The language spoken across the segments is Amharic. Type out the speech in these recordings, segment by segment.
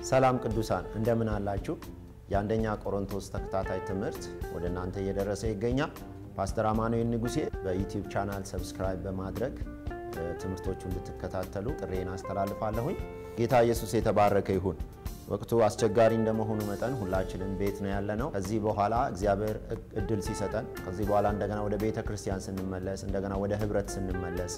ሰላም ቅዱሳን እንደምን አላችሁ? የአንደኛ ቆሮንቶስ ተከታታይ ትምህርት ወደ እናንተ እየደረሰ ይገኛል። ፓስተር አማኑኤል ንጉሴ በዩቲዩብ ቻናል ሰብስክራይብ በማድረግ ትምህርቶቹ እንድትከታተሉ ጥሬን አስተላልፋለሁኝ። ጌታ ኢየሱስ የተባረከ ይሁን። ወቅቱ አስቸጋሪ እንደመሆኑ መጠን ሁላችንም ቤት ነው ያለነው። ከዚህ በኋላ እግዚአብሔር እድል ሲሰጠን ከዚህ በኋላ እንደገና ወደ ቤተ ክርስቲያን ስንመለስ እንደገና ወደ ህብረት ስንመለስ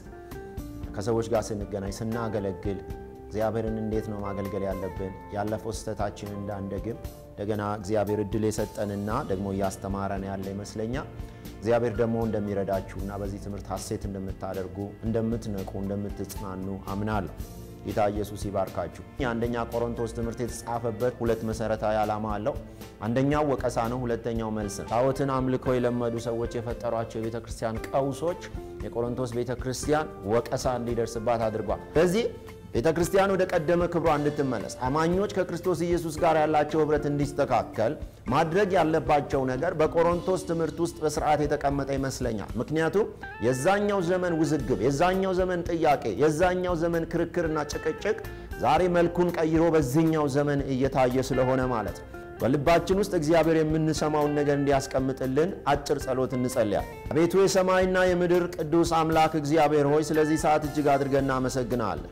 ከሰዎች ጋር ስንገናኝ ስናገለግል እግዚአብሔርን እንዴት ነው ማገልገል ያለብን ያለፈው ስህተታችንን እንዳንደግም እንደገና እግዚአብሔር እድል የሰጠንና ደግሞ እያስተማረን ያለ ይመስለኛል። እግዚአብሔር ደግሞ እንደሚረዳችሁና በዚህ ትምህርት ሀሴት እንደምታደርጉ እንደምትነቁ፣ እንደምትጽናኑ አምናለሁ። ጌታ ኢየሱስ ይባርካችሁ። የአንደኛ ቆሮንቶስ ትምህርት የተጻፈበት ሁለት መሰረታዊ ዓላማ አለው። አንደኛው ወቀሳ ነው፣ ሁለተኛው መልስ ነው። ጣዖትን አምልከው የለመዱ ሰዎች የፈጠሯቸው የቤተ ክርስቲያን ቀውሶች የቆሮንቶስ ቤተ ክርስቲያን ወቀሳ እንዲደርስባት አድርጓል። ስለዚህ ቤተ ክርስቲያን ወደ ቀደመ ክብሯ እንድትመለስ አማኞች ከክርስቶስ ኢየሱስ ጋር ያላቸው ኅብረት እንዲስተካከል ማድረግ ያለባቸው ነገር በቆሮንቶስ ትምህርት ውስጥ በስርዓት የተቀመጠ ይመስለኛል። ምክንያቱም የዛኛው ዘመን ውዝግብ፣ የዛኛው ዘመን ጥያቄ፣ የዛኛው ዘመን ክርክርና ጭቅጭቅ ዛሬ መልኩን ቀይሮ በዚህኛው ዘመን እየታየ ስለሆነ ማለት ነው። በልባችን ውስጥ እግዚአብሔር የምንሰማውን ነገር እንዲያስቀምጥልን አጭር ጸሎት እንጸልያል። አቤቱ የሰማይና የምድር ቅዱስ አምላክ እግዚአብሔር ሆይ ስለዚህ ሰዓት እጅግ አድርገን እናመሰግናለን።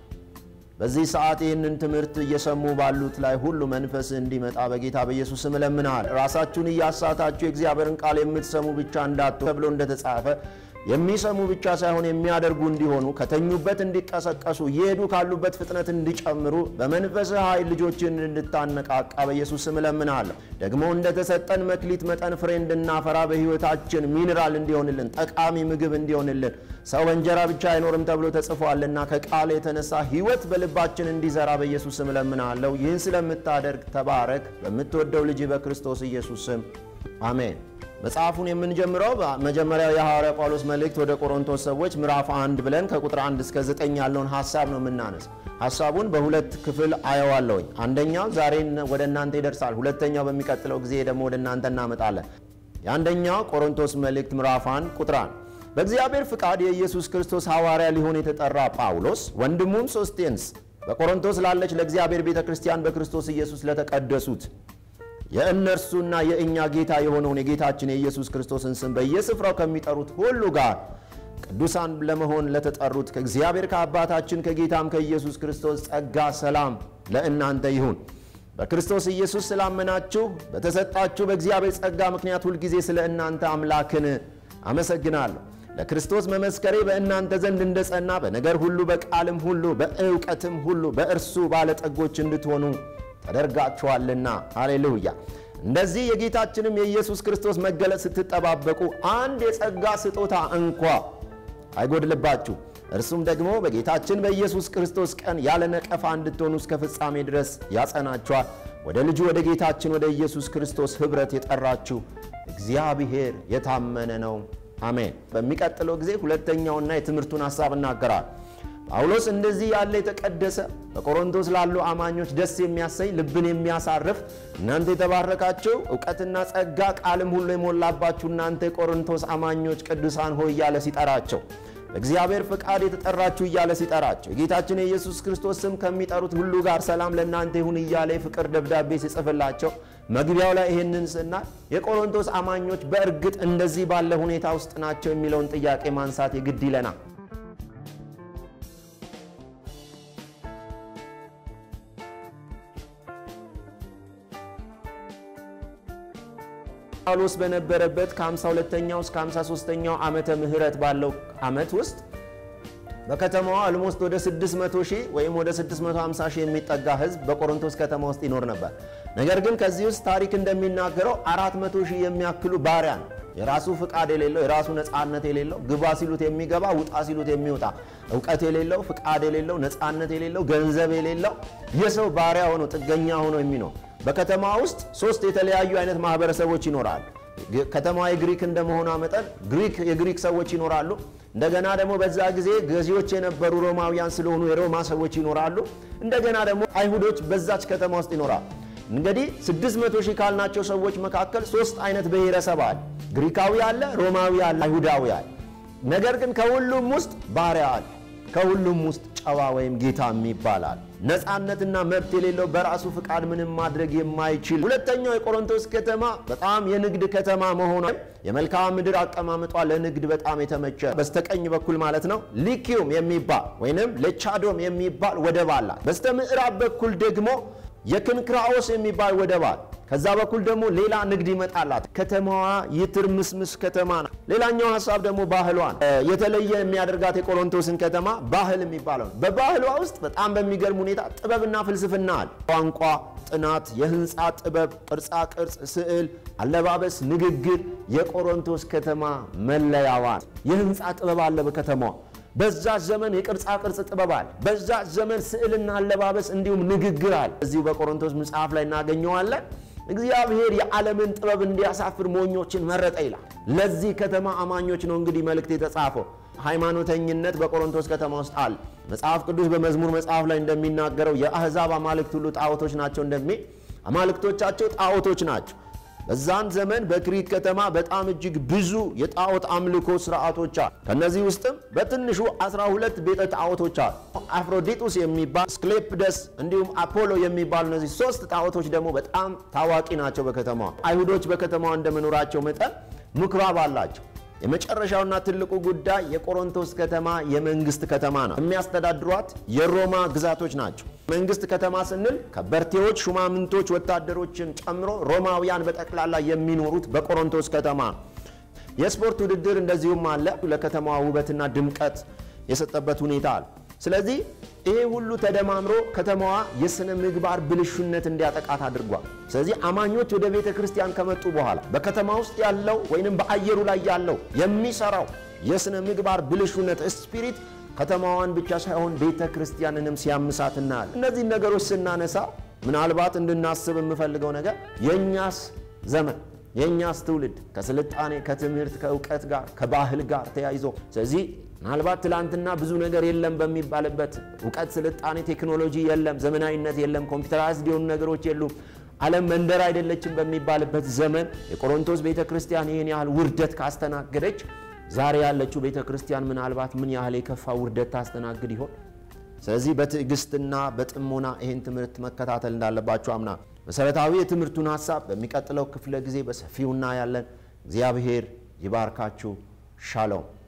በዚህ ሰዓት ይህንን ትምህርት እየሰሙ ባሉት ላይ ሁሉ መንፈስ እንዲመጣ በጌታ በኢየሱስ ስም እለምንሃል። ራሳችሁን እያሳታችሁ የእግዚአብሔርን ቃል የምትሰሙ ብቻ እንዳትሆኑ ተብሎ እንደተጻፈ የሚሰሙ ብቻ ሳይሆን የሚያደርጉ እንዲሆኑ ከተኙበት እንዲቀሰቀሱ እየሄዱ ካሉበት ፍጥነት እንዲጨምሩ በመንፈስህ ኃይል ልጆችን እንድታነቃቃ በኢየሱስ ስም እለምንሃለሁ። ደግሞ እንደተሰጠን መክሊት መጠን ፍሬ እንድናፈራ በሕይወታችን ሚኒራል እንዲሆንልን ጠቃሚ ምግብ እንዲሆንልን ሰው በእንጀራ ብቻ አይኖርም ተብሎ ተጽፏልና ከቃል የተነሳ ሕይወት በልባችን እንዲዘራ በኢየሱስ ስም እለምንሃለሁ። ይህን ስለምታደርግ ተባረክ። በምትወደው ልጅ በክርስቶስ ኢየሱስ ስም አሜን። መጽሐፉን የምንጀምረው መጀመሪያው የሐዋርያ ጳውሎስ መልእክት ወደ ቆሮንቶስ ሰዎች ምዕራፍ አንድ ብለን ከቁጥር አንድ እስከ ዘጠኝ ያለውን ሐሳብ ነው የምናነስ። ሐሳቡን በሁለት ክፍል አየዋለሁኝ። አንደኛው ዛሬ ወደ እናንተ ይደርሳል። ሁለተኛው በሚቀጥለው ጊዜ ደግሞ ወደ እናንተ እናመጣለን። የአንደኛው ቆሮንቶስ መልእክት ምዕራፍ አንድ ቁጥር አንድ በእግዚአብሔር ፍቃድ የኢየሱስ ክርስቶስ ሐዋርያ ሊሆን የተጠራ ጳውሎስ ወንድሙም ሶስቴንስ በቆሮንቶስ ላለች ለእግዚአብሔር ቤተ ክርስቲያን በክርስቶስ ኢየሱስ ለተቀደሱት የእነርሱና የእኛ ጌታ የሆነውን የጌታችን የኢየሱስ ክርስቶስን ስም በየስፍራው ከሚጠሩት ሁሉ ጋር ቅዱሳን ለመሆን ለተጠሩት ከእግዚአብሔር ከአባታችን ከጌታም ከኢየሱስ ክርስቶስ ጸጋ፣ ሰላም ለእናንተ ይሁን። በክርስቶስ ኢየሱስ ስላመናችሁ በተሰጣችሁ በእግዚአብሔር ጸጋ ምክንያት ሁልጊዜ ስለ እናንተ አምላክን አመሰግናለሁ። ለክርስቶስ መመስከሬ በእናንተ ዘንድ እንደ ጸና በነገር ሁሉ በቃልም ሁሉ በእውቀትም ሁሉ በእርሱ ባለጠጎች እንድትሆኑ ተደርጋችኋልና። ሃሌሉያ። እንደዚህ የጌታችንም የኢየሱስ ክርስቶስ መገለጥ ስትጠባበቁ አንድ የጸጋ ስጦታ እንኳ አይጎድልባችሁ። እርሱም ደግሞ በጌታችን በኢየሱስ ክርስቶስ ቀን ያለ ነቀፋ እንድትሆኑ እስከ ፍጻሜ ድረስ ያጸናችኋል። ወደ ልጁ ወደ ጌታችን ወደ ኢየሱስ ክርስቶስ ኅብረት የጠራችሁ እግዚአብሔር የታመነ ነው። አሜን። በሚቀጥለው ጊዜ ሁለተኛውና የትምህርቱን ሐሳብ እናገራል። ጳውሎስ እንደዚህ ያለ የተቀደሰ በቆሮንቶስ ላሉ አማኞች ደስ የሚያሰኝ ልብን የሚያሳርፍ እናንተ የተባረካችሁ እውቀትና ጸጋ ቃልም ሁሉ የሞላባችሁ እናንተ የቆሮንቶስ አማኞች ቅዱሳን ሆይ እያለ ሲጠራቸው በእግዚአብሔር ፍቃድ የተጠራችሁ እያለ ሲጠራቸው የጌታችን የኢየሱስ ክርስቶስ ስም ከሚጠሩት ሁሉ ጋር ሰላም ለእናንተ ይሁን እያለ የፍቅር ደብዳቤ ሲጽፍላቸው መግቢያው ላይ ይህንን ስናይ የቆሮንቶስ አማኞች በእርግጥ እንደዚህ ባለ ሁኔታ ውስጥ ናቸው የሚለውን ጥያቄ ማንሳት የግድ ይለናል። ጳውሎስ በነበረበት ከ52ኛው እስከ 53ኛው ዓመተ ምህረት ባለው ዓመት ውስጥ በከተማዋ አልሞስት ወደ 600 ሺህ ወይም ወደ 650 ሺህ የሚጠጋ ሕዝብ በቆሮንቶስ ከተማ ውስጥ ይኖር ነበር። ነገር ግን ከዚህ ውስጥ ታሪክ እንደሚናገረው 400 ሺህ የሚያክሉ ባሪያ ነው። የራሱ ፍቃድ የሌለው የራሱ ነፃነት የሌለው ግባ ሲሉት የሚገባ ውጣ ሲሉት የሚወጣ እውቀት የሌለው ፍቃድ የሌለው ነፃነት የሌለው ገንዘብ የሌለው የሰው ባሪያ ሆኖ ጥገኛ ሆኖ የሚኖር በከተማ ውስጥ ሶስት የተለያዩ አይነት ማህበረሰቦች ይኖራሉ። ከተማዋ የግሪክ እንደመሆኗ መጠን ግሪክ የግሪክ ሰዎች ይኖራሉ። እንደገና ደግሞ በዛ ጊዜ ገዢዎች የነበሩ ሮማውያን ስለሆኑ የሮማ ሰዎች ይኖራሉ። እንደገና ደግሞ አይሁዶች በዛች ከተማ ውስጥ ይኖራሉ። እንግዲህ 600 ሺህ ካልናቸው ሰዎች መካከል ሶስት አይነት ብሔረሰብ አለ። ግሪካዊ አለ፣ ሮማዊ አለ፣ አይሁዳዊ አለ። ነገር ግን ከሁሉም ውስጥ ባሪያ አለ። ከሁሉም ውስጥ ጨዋ ወይም ጌታ ይባላል። ነፃነትና መብት የሌለው በራሱ ፍቃድ ምንም ማድረግ የማይችል ሁለተኛው የቆሮንቶስ ከተማ በጣም የንግድ ከተማ መሆኗ የመልክዓ ምድር አቀማመጧ ለንግድ በጣም የተመቸ በስተቀኝ በኩል ማለት ነው ሊኪዩም የሚባል ወይንም ለቻዶም የሚባል ወደብ አላት። በስተ ምዕራብ በኩል ደግሞ የክንክራኦስ የሚባል ወደብ አለ። ከዛ በኩል ደግሞ ሌላ ንግድ ይመጣላት። ከተማዋ የትርምስምስ ከተማ ናት። ሌላኛው ሀሳብ ደግሞ ባህሏን የተለየ የሚያደርጋት የቆሮንቶስን ከተማ ባህል የሚባለው ነው። በባህሏ ውስጥ በጣም በሚገርም ሁኔታ ጥበብና ፍልስፍና አለ። ቋንቋ፣ ጥናት፣ የህንፃ ጥበብ፣ ቅርጻ ቅርጽ፣ ስዕል፣ አለባበስ፣ ንግግር የቆሮንቶስ ከተማ መለያዋን የህንፃ ጥበብ አለ በከተማዋ በዛ ዘመን የቅርጻ ቅርጽ ጥበብ አለ። በዛ ዘመን ስዕልና አለባበስ እንዲሁም ንግግር አለ። እዚሁ በቆሮንቶስ መጽሐፍ ላይ እናገኘዋለን። እግዚአብሔር የዓለምን ጥበብ እንዲያሳፍር ሞኞችን መረጠ ይላል። ለዚህ ከተማ አማኞች ነው እንግዲህ መልእክት የተጻፈው። ሃይማኖተኝነት በቆሮንቶስ ከተማ ውስጥ አለ። መጽሐፍ ቅዱስ በመዝሙር መጽሐፍ ላይ እንደሚናገረው የአሕዛብ አማልክት ሁሉ ጣዖቶች ናቸው እንደሚል አማልክቶቻቸው ጣዖቶች ናቸው። በዛን ዘመን በክሪት ከተማ በጣም እጅግ ብዙ የጣዖት አምልኮ ስርዓቶች አሉ። ከነዚህ ውስጥም በትንሹ 12 ቤተ ጣዖቶች አሉ። አፍሮዲጡስ የሚባል ስክሌፕደስ፣ እንዲሁም አፖሎ የሚባሉ እነዚህ ሶስት ጣዖቶች ደግሞ በጣም ታዋቂ ናቸው በከተማዋ። አይሁዶች በከተማዋ እንደመኖራቸው መጠን ምኩራብ አላቸው። የመጨረሻውና ትልቁ ጉዳይ የቆሮንቶስ ከተማ የመንግስት ከተማ ነው። የሚያስተዳድሯት የሮማ ግዛቶች ናቸው። መንግስት ከተማ ስንል ከበርቴዎች፣ ሹማምንቶች፣ ወታደሮችን ጨምሮ ሮማውያን በጠቅላላ የሚኖሩት በቆሮንቶስ ከተማ ነው። የስፖርት ውድድር እንደዚሁም አለ። ለከተማዋ ውበትና ድምቀት የሰጠበት ሁኔታ አለ። ስለዚህ ይሄ ሁሉ ተደማምሮ ከተማዋ የሥነ ምግባር ብልሹነት እንዲያጠቃት አድርጓል። ስለዚህ አማኞች ወደ ቤተ ክርስቲያን ከመጡ በኋላ በከተማ ውስጥ ያለው ወይንም በአየሩ ላይ ያለው የሚሰራው የሥነ ምግባር ብልሹነት ስፒሪት ከተማዋን ብቻ ሳይሆን ቤተ ክርስቲያንንም ሲያምሳት እናያለን። እነዚህን ነገሮች ስናነሳ ምናልባት እንድናስብ የምፈልገው ነገር የእኛስ ዘመን የእኛስ ትውልድ ከስልጣኔ ከትምህርት ከእውቀት ጋር ከባህል ጋር ተያይዞ ስለዚህ ምናልባት ትላንትና ብዙ ነገር የለም በሚባልበት እውቀት፣ ስልጣኔ፣ ቴክኖሎጂ የለም፣ ዘመናዊነት የለም፣ ኮምፒውተራይዝድ የሆኑ ነገሮች የሉም፣ ዓለም መንደር አይደለችም በሚባልበት ዘመን የቆሮንቶስ ቤተ ክርስቲያን ይህን ያህል ውርደት ካስተናገደች ዛሬ ያለችው ቤተ ክርስቲያን ምናልባት ምን ያህል የከፋ ውርደት ታስተናግድ ይሆን? ስለዚህ በትዕግስትና በጥሞና ይህን ትምህርት መከታተል እንዳለባችሁ አምና መሰረታዊ የትምህርቱን ሀሳብ በሚቀጥለው ክፍለ ጊዜ በሰፊው እናያለን። እግዚአብሔር ይባርካችሁ። ሻሎም